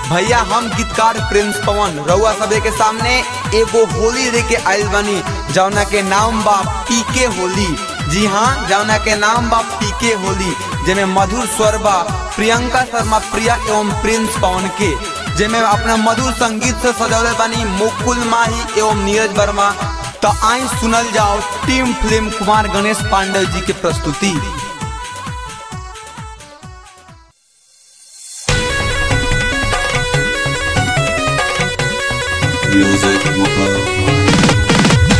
भैया हम गीतकार प्रिंस पवन रउआ सबे के सामने एगो होली दे के आइल बानी जौना के नाम बा पीके होली जी हाँ जौना के नाम बा पीके होली जेमे मधुर स्वर बा प्रियंका शर्मा प्रिया एवं प्रिंस पवन के जेमे अपना मधुर संगीत से सजौले बानी मुकुल माही एवं नीरज वर्मा तो आई सुनल जाओ टीम फिल्म कुमार गणेश पांडे जी के प्रस्तुति Music Mobile.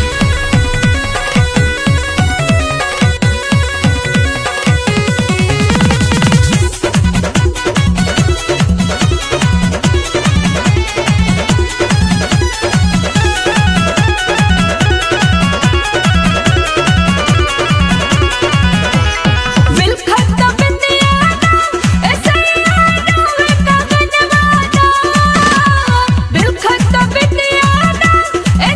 विलखत बिंदियाना ऐसैयाना विलखत बिंदियाना विलखत बिंदियाना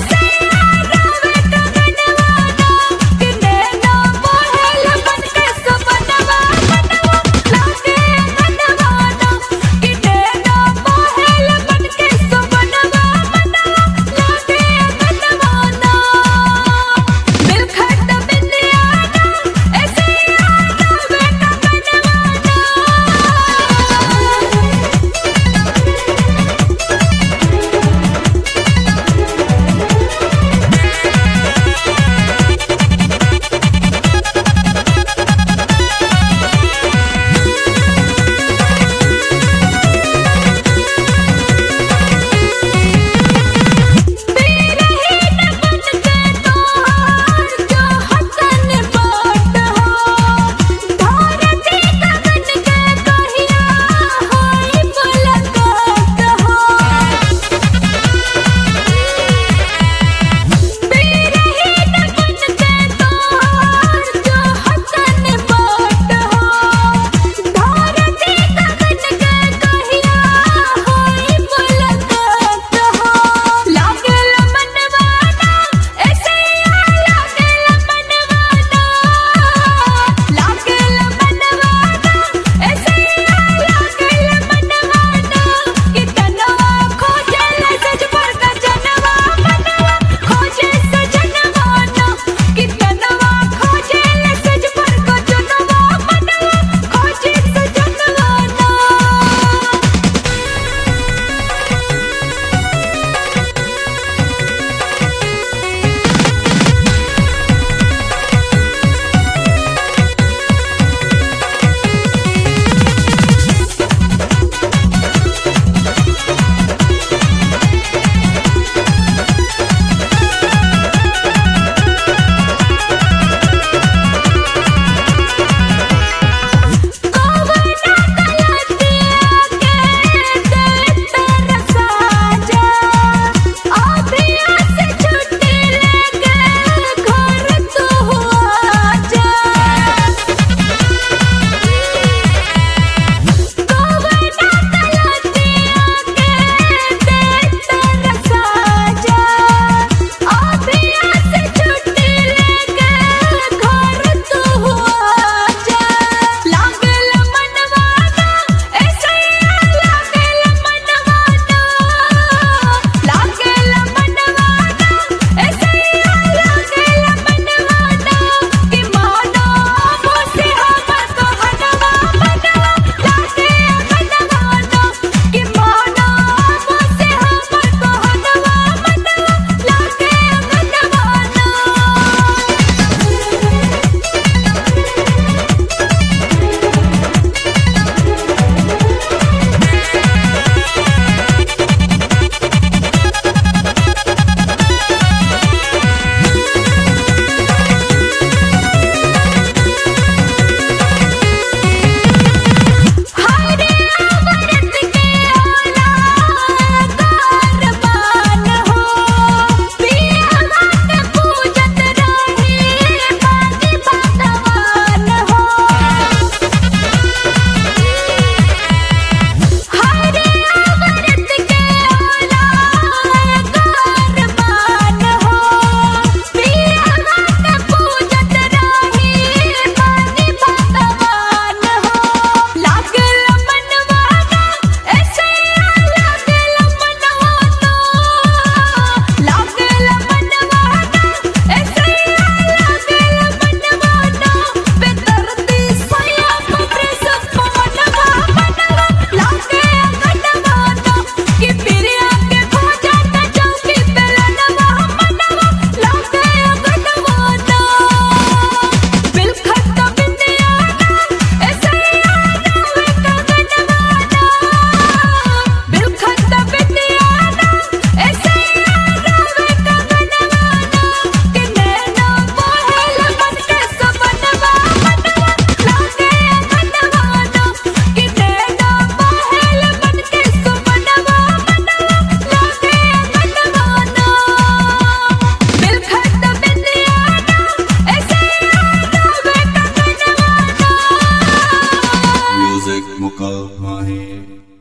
Swahili.